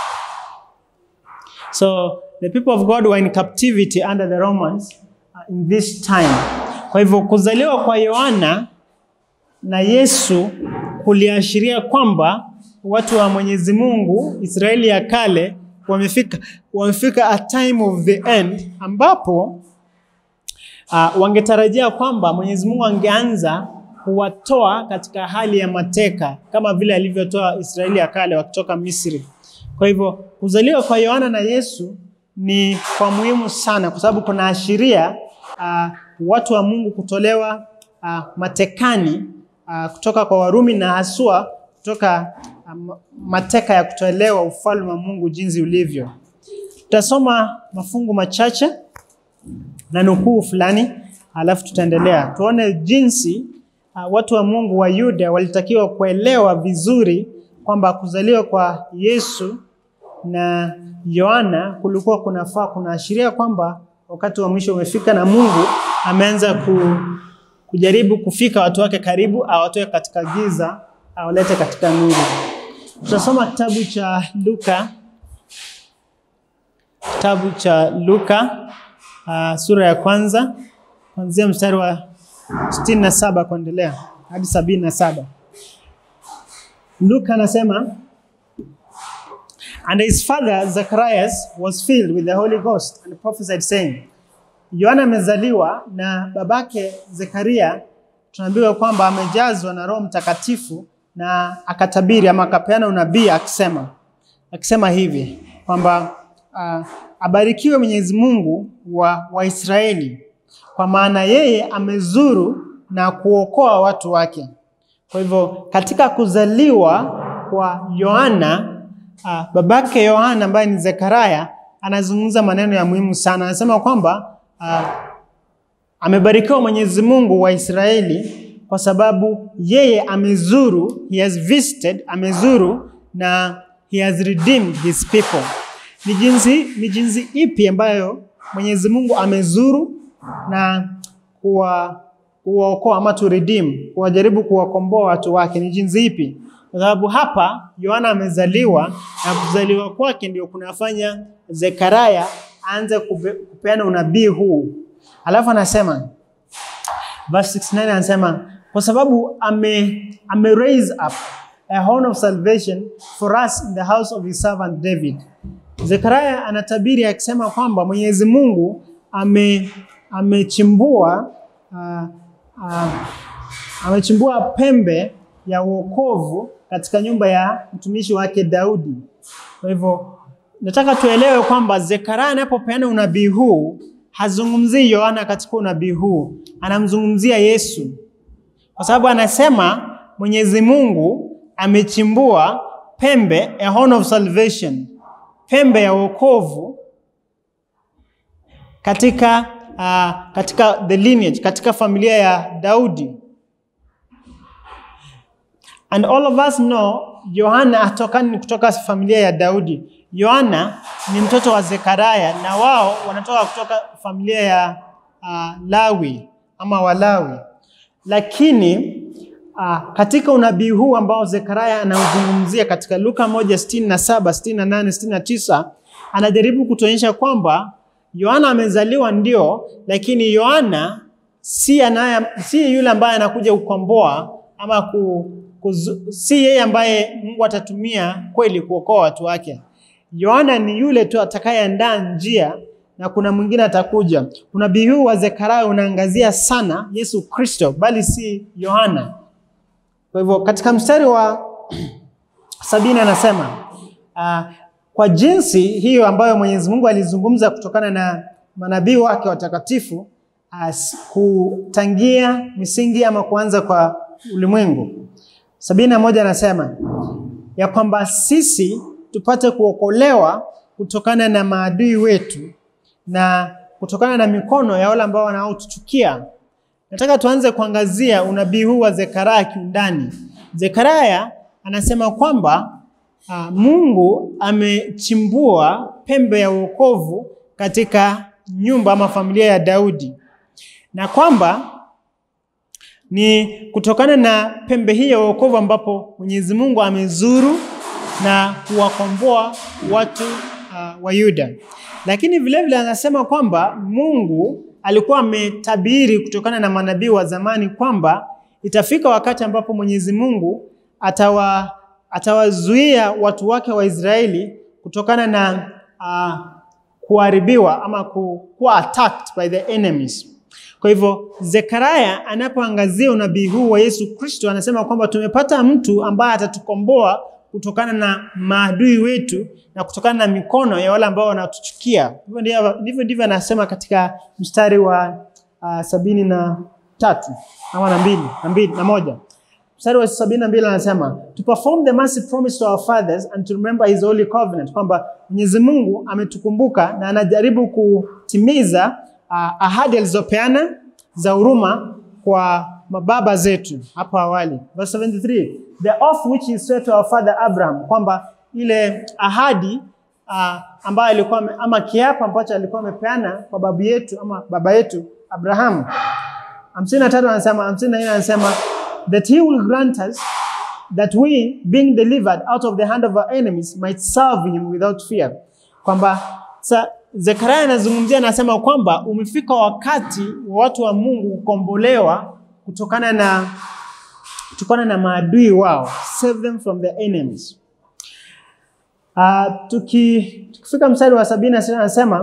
So the people of God were in captivity under the Romans uh, in this time. Kwa hivyo kuzaliwa kwa Yohana na Yesu kuliashiria kwamba watu wa Mwenyezi Mungu Israeli ya kale wamefika, wamefika a time of the end ambapo uh, wangetarajia kwamba Mwenyezi Mungu angeanza kuwatoa katika hali ya mateka kama vile alivyotoa Israeli ya kale wakitoka Misri. Kwa hivyo kuzaliwa kwa Yohana na Yesu ni kwa muhimu sana, kwa sababu kunaashiria uh, watu wa Mungu kutolewa uh, matekani uh, kutoka kwa Warumi na haswa kutoka um, mateka ya kutolewa ufalme wa Mungu jinsi ulivyo. Tutasoma mafungu machache na nukuu fulani, alafu tutaendelea tuone jinsi uh, watu wa Mungu wa Yuda walitakiwa kuelewa vizuri kwamba kuzaliwa kwa Yesu na Yohana kulikuwa kunafaa kunaashiria kwamba wakati wa mwisho umefika na Mungu ameanza ku, kujaribu kufika watu wake karibu, awatoe katika giza awalete katika nuru. Tutasoma kitabu cha Luka kitabu cha Luka uh, sura ya kwanza kuanzia mstari wa sitini na saba kuendelea hadi sabini na saba. Luka anasema And his father Zacharias was filled with the Holy Ghost and prophesied saying, Yohana amezaliwa na babake Zekaria, tunaambiwa kwamba amejazwa na Roho Mtakatifu na akatabiri ama akapeana unabii akisema akisema hivi kwamba uh, abarikiwe Mwenyezi Mungu wa Waisraeli, kwa maana yeye amezuru na kuokoa watu wake. Kwa hivyo katika kuzaliwa kwa Yohana uh, babake Yohana ambaye ni Zekaria anazungumza maneno ya muhimu sana. Anasema kwamba uh, amebarikiwa Mwenyezi Mungu wa Israeli kwa sababu yeye amezuru, he has visited, amezuru na he has redeemed his people. Ni jinsi, ni jinsi ipi ambayo Mwenyezi Mungu amezuru na kuwa kuwaokoa ama to redeem, kuwajaribu kuwakomboa watu wake? Ni jinsi ipi? Kwa sababu hapa Yohana amezaliwa na kuzaliwa kwake ndio kunafanya Zekaria aanze kupe- kupeana unabii huu. Alafu anasema verse 69 anasema kwa sababu ame, ame raise up a horn of salvation for us in the house of his servant David. Zekaria anatabiri akisema kwamba Mwenyezi Mungu ame amechimbua uh, uh, amechimbua pembe ya wokovu katika nyumba ya mtumishi wake Daudi. Kwa hivyo nataka tuelewe kwamba Zekaria anapopeana unabii huu hazungumzii Yohana katika unabii huu, anamzungumzia Yesu, kwa sababu anasema Mwenyezi Mungu amechimbua pembe, a horn of salvation, pembe ya wokovu katika uh, katika the lineage, katika familia ya Daudi. And all of us know Yohana hatokani kutoka familia ya Daudi. Yohana ni mtoto wa Zekaria na wao wanatoka kutoka familia ya uh, Lawi ama Walawi. Lakini uh, katika unabii huu ambao Zekaria anauzungumzia katika Luka 1:67, 68, 69 anajaribu kutuonyesha kwamba Yohana amezaliwa ndio, lakini Yohana si anaye, si yule ambaye anakuja kukomboa ama ku, kuzu, si yeye ambaye Mungu atatumia kweli kuokoa watu wake. Yohana ni yule tu atakayeandaa njia na kuna mwingine atakuja. Unabii huu wa Zekaria unaangazia sana Yesu Kristo, bali si Yohana. Kwa hivyo katika mstari wa sabini anasema uh, kwa jinsi hiyo ambayo Mwenyezi Mungu alizungumza kutokana na manabii wake watakatifu as kutangia misingi ama kuanza kwa ulimwengu. Sabini na moja anasema ya kwamba sisi tupate kuokolewa kutokana na maadui wetu na kutokana na mikono ya wale ambao wanaotuchukia. Nataka tuanze kuangazia unabii huu wa Zekaria kiundani. Zekaria anasema kwamba uh, Mungu amechimbua pembe ya wokovu katika nyumba ama familia ya Daudi na kwamba ni kutokana na pembe hii ya wokovu ambapo Mwenyezi Mungu amezuru na kuwakomboa watu uh, wa Yuda. Lakini vile vile anasema kwamba Mungu alikuwa ametabiri kutokana na manabii wa zamani kwamba itafika wakati ambapo Mwenyezi Mungu atawa atawazuia watu wake wa Israeli kutokana na uh, kuharibiwa ama ku, kuwa attacked by the enemies. Kwa hivyo Zekaria anapoangazia unabii huu wa Yesu Kristo anasema kwamba tumepata mtu ambaye atatukomboa kutokana na maadui wetu na kutokana na mikono ya wale ambao wanatuchukia. Hivyo ndivyo ndivyo ndivyo anasema katika mstari wa uh, sabini na tatu ama na mbili na mbili na moja mstari wa sabini na mbili anasema to perform the mercy promised to our fathers and to remember his holy covenant, kwamba Mwenyezi Mungu ametukumbuka na anajaribu kutimiza uh, ahadi alizopeana za huruma kwa mababa zetu hapo awali. Verse 73, the oath which he swore to our father Abraham, kwamba ile ahadi uh, ambayo alikuwa ame- ama kiapo ambacho alikuwa amepeana kwa babu yetu ama baba yetu Abrahamu. hamsini na tatu anasema, hamsini na nne anasema that he will grant us that we being delivered out of the hand of our enemies might serve him without fear, kwamba sa, Zekaria anazungumzia, anasema kwamba umefika wakati wa watu wa Mungu kukombolewa kutokana na kutokana na maadui wao, save them from their enemies. Uh, tuki, tukifika mstari wa sabini na sita anasema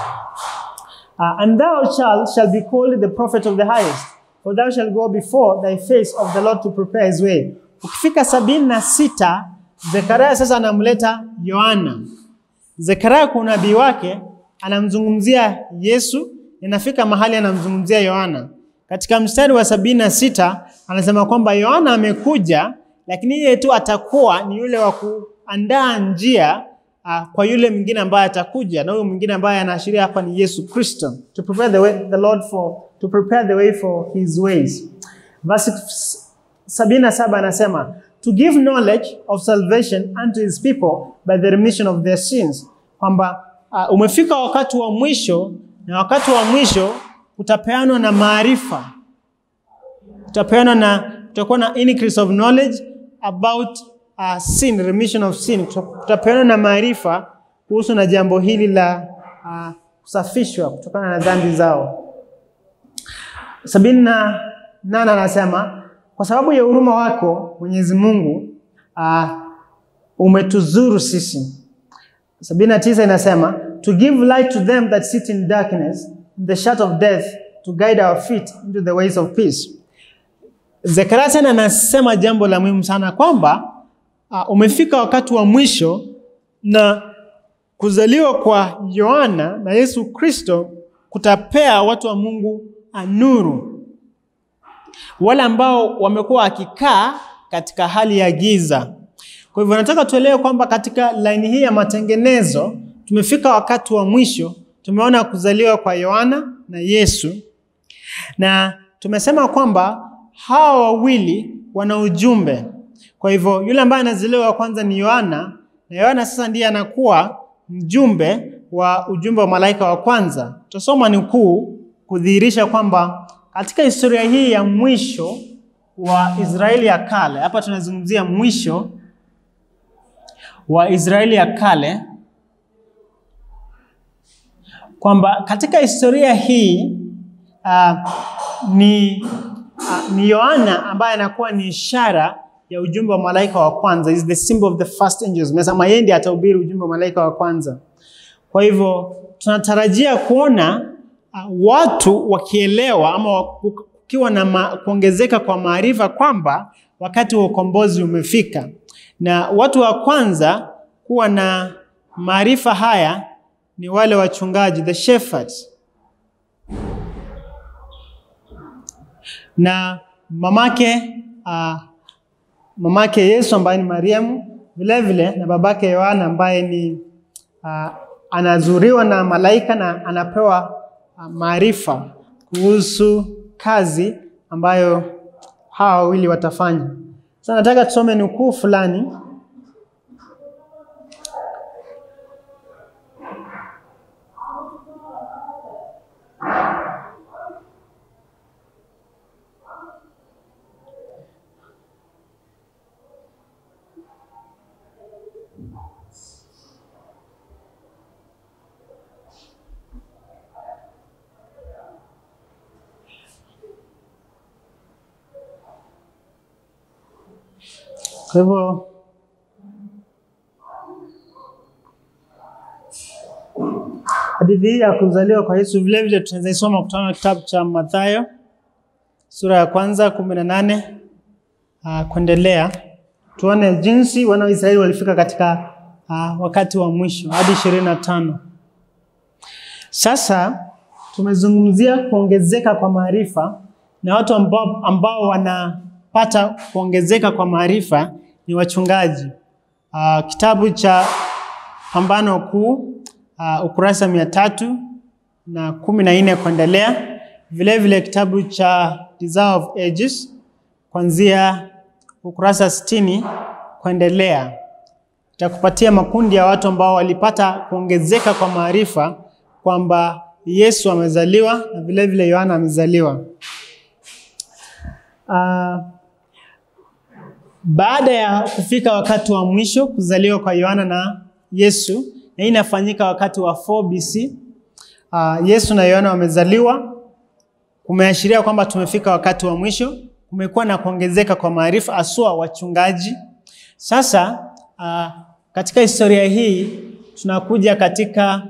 uh, and thou shall, shall be called the prophet of the highest for thou shall go before thy face of the Lord to prepare his way. Ukifika sabini na sita Zekaria sasa anamleta Yohana. Zekaria kwa unabii wake anamzungumzia Yesu, inafika mahali anamzungumzia Yohana. Katika mstari wa sabini na sita anasema kwamba Yohana amekuja, lakini yeye tu atakuwa ni yule wa kuandaa njia uh, kwa yule mwingine ambaye atakuja, na huyo mwingine ambaye anaashiria hapa ni Yesu Kristo, to prepare the way, the Lord for to prepare the way for his ways. Verse sabini na saba anasema to give knowledge of salvation unto his people by the remission of their sins, kwamba uh, umefika wakati wa mwisho, na wakati wa mwisho utapeanwa na maarifa, utapeanwa na utakuwa na increase of knowledge about uh, sin, remission of sin. Utapeanwa na maarifa kuhusu na jambo hili la uh, kusafishwa kutokana na dhambi zao. sabini na nane anasema kwa sababu ya huruma wako Mwenyezi Mungu uh, umetuzuru sisi. sabini na tisa inasema to give light to them that sit in darkness in the shadow of death to guide our feet into the ways of peace. Zekaria tena anasema jambo la muhimu sana kwamba uh, umefika wakati wa mwisho na kuzaliwa kwa Yohana na Yesu Kristo kutapea watu wa Mungu nuru, wale ambao wamekuwa wakikaa katika hali ya giza. Kwa hivyo nataka tuelewe kwamba katika laini hii ya matengenezo tumefika wakati wa mwisho. Tumeona kuzaliwa kwa Yohana na Yesu, na tumesema kwamba hawa wawili wana ujumbe. Kwa hivyo yule ambaye anazaliwa wa kwanza ni Yohana, na Yohana sasa ndiye anakuwa mjumbe wa ujumbe wa malaika wa kwanza. Tutasoma nukuu kudhihirisha kwamba katika historia hii ya mwisho wa Israeli ya kale, hapa tunazungumzia mwisho wa Israeli ya kale, kwamba katika historia hii uh, ni uh, ni Yohana ambaye anakuwa ni ishara ya ujumbe wa malaika wa kwanza, is the symbol of the first angels. Mesema yeye ndiye atahubiri ujumbe wa malaika wa kwanza. Kwa hivyo tunatarajia kuona uh, watu wakielewa ama kukiwa na ma, kuongezeka kwa maarifa kwamba wakati wa ukombozi umefika, na watu wa kwanza kuwa na maarifa haya ni wale wachungaji, the shepherds, na mamake uh, mamake Yesu ambaye ni Mariamu, vile vile na babake Yohana ambaye ni uh, anazuriwa na malaika na anapewa uh, maarifa kuhusu kazi ambayo hawa wawili watafanya. Sasa nataka tusome nukuu fulani Kwa hivyo hadithi hii ya kuzaliwa kwa Yesu vile vile tunaweza isoma kutoka kitabu cha Mathayo sura ya kwanza kumi na nane uh, kuendelea, tuone jinsi wana wa Israeli walifika katika uh, wakati wa mwisho hadi ishirini na tano. Sasa tumezungumzia kuongezeka kwa maarifa na watu ambao, ambao wanapata kuongezeka kwa maarifa ni wachungaji. Uh, kitabu cha Pambano Kuu uh, ukurasa mia tatu na kumi na nne kuendelea. Vile vile kitabu cha Desire of Ages kuanzia ukurasa sitini kuendelea, itakupatia makundi ya watu ambao walipata kuongezeka kwa maarifa kwamba Yesu amezaliwa na vile vile Yohana amezaliwa. Uh, baada ya kufika wakati wa mwisho kuzaliwa kwa Yohana na Yesu, na hii inafanyika wakati wa 4 BC. Uh, Yesu na Yohana wamezaliwa, kumeashiria kwamba tumefika wakati wa mwisho. Kumekuwa na kuongezeka kwa maarifa, aswa wachungaji. Sasa uh, katika historia hii tunakuja katika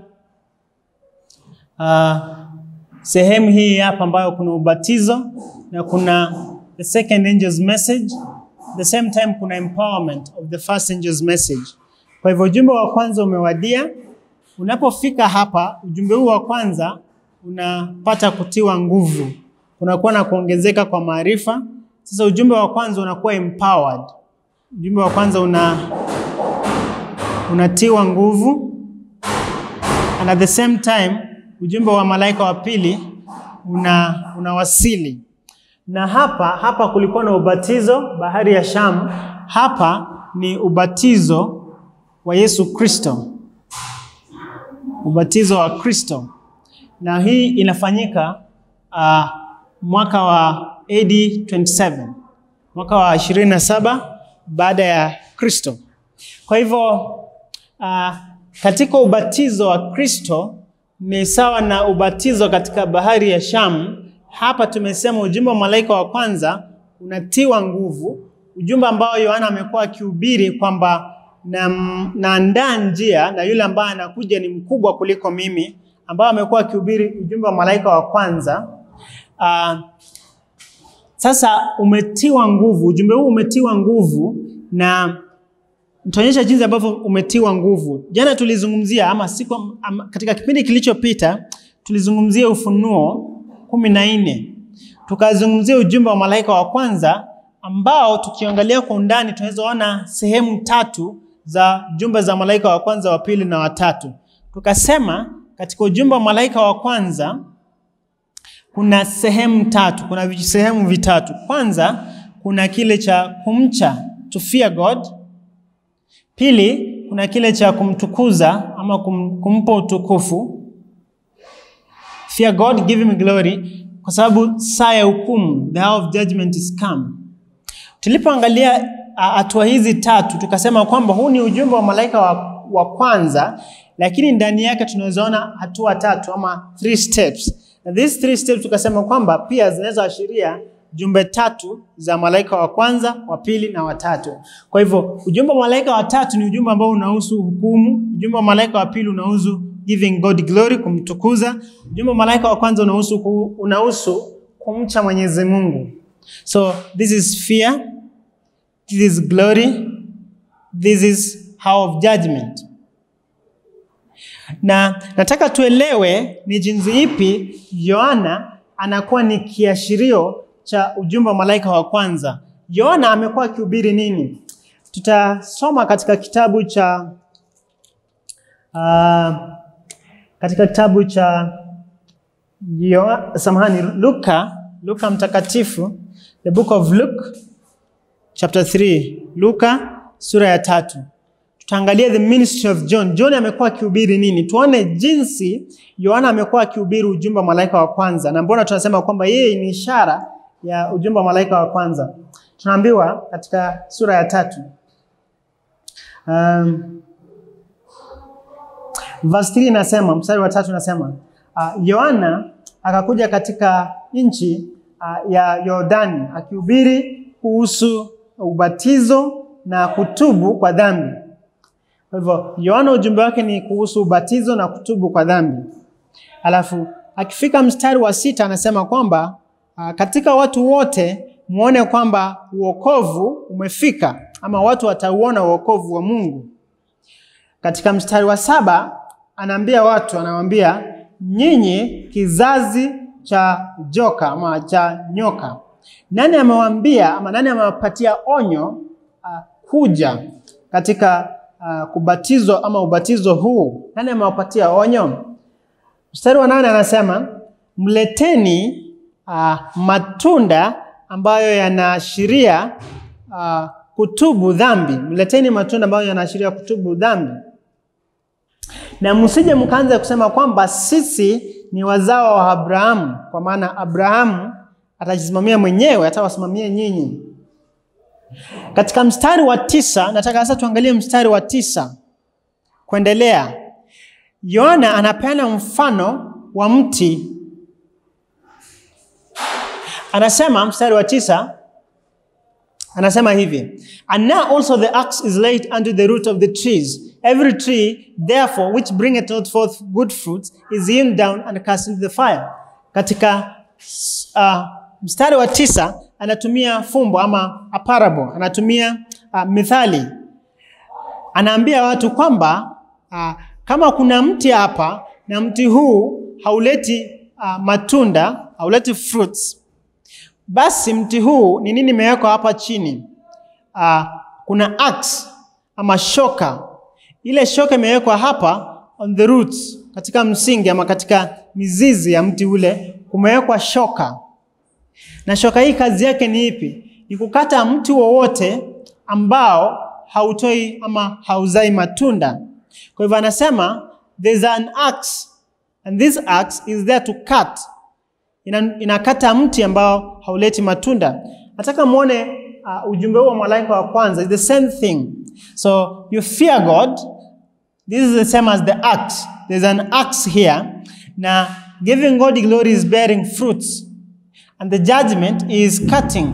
uh, sehemu hii hapa ambayo kuna ubatizo na kuna the second angel's message, the same time kuna empowerment of the first angel's message. Kwa hivyo ujumbe wa kwanza umewadia. Unapofika hapa, ujumbe huu wa kwanza unapata kutiwa nguvu, kunakuwa na kuongezeka kwa maarifa. Sasa ujumbe wa kwanza unakuwa empowered. Ujumbe wa kwanza una unatiwa nguvu, and at the same time ujumbe wa malaika wa pili una unawasili. Na hapa hapa kulikuwa na ubatizo bahari ya Shamu. Hapa ni ubatizo wa Yesu Kristo, ubatizo wa Kristo, na hii inafanyika uh, mwaka wa AD 27 mwaka wa 27 baada ya Kristo. Kwa hivyo uh, katika ubatizo wa Kristo ni sawa na ubatizo katika bahari ya Shamu. Hapa tumesema ujumbe wa malaika wa kwanza unatiwa nguvu, ujumbe ambao Yohana amekuwa akihubiri kwamba naandaa na njia na yule ambaye anakuja ni mkubwa kuliko mimi, ambao amekuwa akihubiri ujumbe wa malaika wa kwanza. Uh, sasa umetiwa nguvu, ujumbe huu umetiwa nguvu na nitaonyesha jinsi ambavyo umetiwa nguvu. Jana tulizungumzia ama siku, ama, katika kipindi kilichopita tulizungumzia Ufunuo kumi na nne tukazungumzia ujumbe wa malaika wa kwanza ambao tukiangalia kwa undani tunaweza ona sehemu tatu za jumbe za malaika wa kwanza, wa pili na watatu. Tukasema katika ujumbe wa malaika wa kwanza kuna sehemu tatu, kuna sehemu vitatu. Kwanza kuna kile cha kumcha, to fear God. Pili, kuna kile cha kumtukuza ama kum, kumpa utukufu, fear God, give him glory, kwa sababu saa ya hukumu, the hour of judgment is come. Tulipoangalia hatua hizi tatu, tukasema kwamba huu ni ujumbe wa malaika wa, wa kwanza, lakini ndani yake tunawezaona hatua tatu ama three steps. Na these three steps tukasema kwamba pia zinaweza ashiria jumbe tatu za malaika wa kwanza, wa pili na watatu. Kwa hivyo ujumbe wa malaika wa tatu ni ujumbe ambao unahusu hukumu. Ujumbe wa malaika wa pili unahusu giving God glory, kumtukuza. Ujumbe wa malaika wa kwanza unahusu unahusu kumcha Mwenyezi Mungu. So this is fear, this is glory, this is hour of judgment. Na nataka tuelewe ni jinsi ipi Yohana anakuwa ni kiashirio cha ujumbe wa malaika wa kwanza. Yohana amekuwa akihubiri nini? Tutasoma katika kitabu cha uh, katika kitabu cha Yo, samahani, Luka, Luka mtakatifu, the book of Luke chapter 3, Luka sura ya tatu. Tutaangalia the ministry of John. John amekuwa akihubiri nini? Tuone jinsi Yohana amekuwa akihubiri ujumbe wa malaika wa kwanza, na mbona tunasema kwamba yeye ni ishara ya ujumbe wa malaika wa kwanza. Tunaambiwa katika sura ya tatu um, verse 3 inasema, mstari wa tatu inasema Yohana uh, akakuja katika nchi uh, ya Yordani akihubiri kuhusu ubatizo na kutubu kwa dhambi. Kwa hivyo Yohana ujumbe wake ni kuhusu ubatizo na kutubu kwa dhambi. Alafu akifika mstari wa sita anasema kwamba uh, katika watu wote muone kwamba uokovu umefika ama watu watauona uokovu wa Mungu. Katika mstari wa saba anaambia watu, anawaambia nyinyi kizazi cha joka ama cha nyoka. Nani amewaambia ama nani amewapatia onyo uh, kuja katika uh, kubatizwa ama ubatizo huu? Nani amewapatia onyo? Mstari wa nane anasema mleteni uh, matunda ambayo yanaashiria uh, kutubu dhambi. Mleteni matunda ambayo yanaashiria kutubu dhambi, na msije mkaanza kusema kwamba sisi ni wazao wa Abrahamu, kwa maana Abrahamu atajisimamia mwenyewe, atawasimamia nyinyi. Katika mstari wa tisa, nataka sasa tuangalie mstari wa tisa kuendelea. Yohana anapeana mfano wa mti. Anasema mstari wa tisa, anasema hivi and now also the axe is laid unto the root of the trees every tree therefore which bringeth not forth good fruits is hewn down and cast into the fire katika uh, mstari wa tisa anatumia fumbo ama a parable anatumia uh, mithali anaambia watu kwamba uh, kama kuna mti hapa na mti huu hauleti uh, matunda hauleti fruits basi mti huu ni nini imewekwa hapa chini? Uh, kuna axe ama shoka. Ile shoka imewekwa hapa on the roots, katika msingi ama katika mizizi ya mti ule kumewekwa shoka, na shoka hii kazi yake ni ipi? Ni kukata mti wowote ambao hautoi ama hauzai matunda. Kwa hivyo anasema there's an axe and this axe is there to cut ina, inakata mti ambao hauleti matunda. Nataka muone uh, ujumbe huu wa malaika wa kwanza is the same thing. So you fear God. This is the same as the axe. There's an axe here. Na giving God glory is bearing fruits and the judgment is cutting.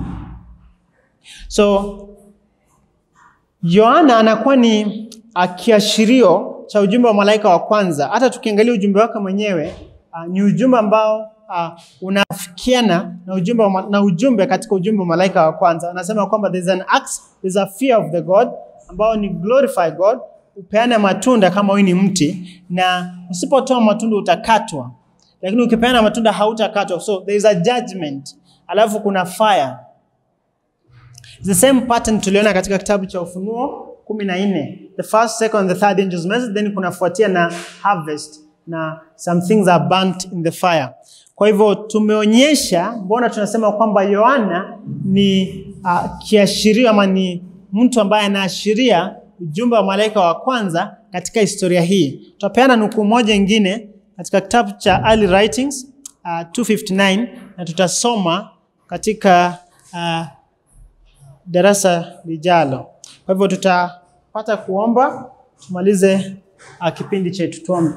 So Yohana anakuwa ni uh, kiashirio cha ujumbe wa malaika wa kwanza. Hata tukiangalia ujumbe wake mwenyewe uh, ni ujumbe ambao uh, unafikiana na ujumbe, wa, na ujumbe katika ujumbe wa malaika wa kwanza. Anasema kwamba there's an axe, there's a fear of the God ambao ni glorify God, upeane matunda kama wewe ni mti, na usipotoa matunda utakatwa, lakini ukipeana matunda hautakatwa. So there is a judgment, alafu kuna fire. The same pattern tuliona katika kitabu cha Ufunuo kumi na nne the first, second, the third angel's message, then kunafuatia na harvest na some things are burnt in the fire. Kwa hivyo tumeonyesha, mbona tunasema kwamba Yohana ni uh, kiashirio ama ni mtu ambaye anaashiria ujumbe wa malaika wa kwanza katika historia hii. Tutapeana nukuu moja ingine katika kitabu cha Early Writings uh, 259 na tutasoma katika uh, darasa lijalo. Kwa hivyo tutapata kuomba tumalize uh, kipindi chetu. Tuombe.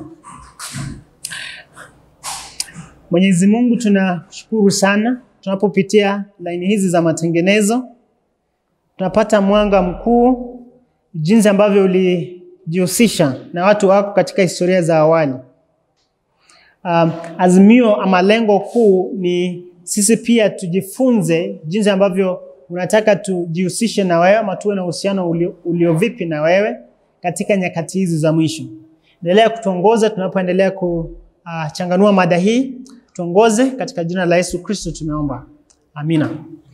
Mwenyezi Mungu, tunashukuru sana tunapopitia laini hizi za matengenezo, tunapata mwanga mkuu jinsi ambavyo ulijihusisha na watu wako katika historia za awali. Um, azimio ama lengo kuu ni sisi pia tujifunze jinsi ambavyo unataka tujihusishe na wewe ama tuwe na uhusiano ulio, ulio vipi na wewe katika nyakati hizi za mwisho. Endelea kutuongoza tunapoendelea kuchanganua uh, mada hii, tuongoze katika jina la Yesu Kristo tumeomba, amina.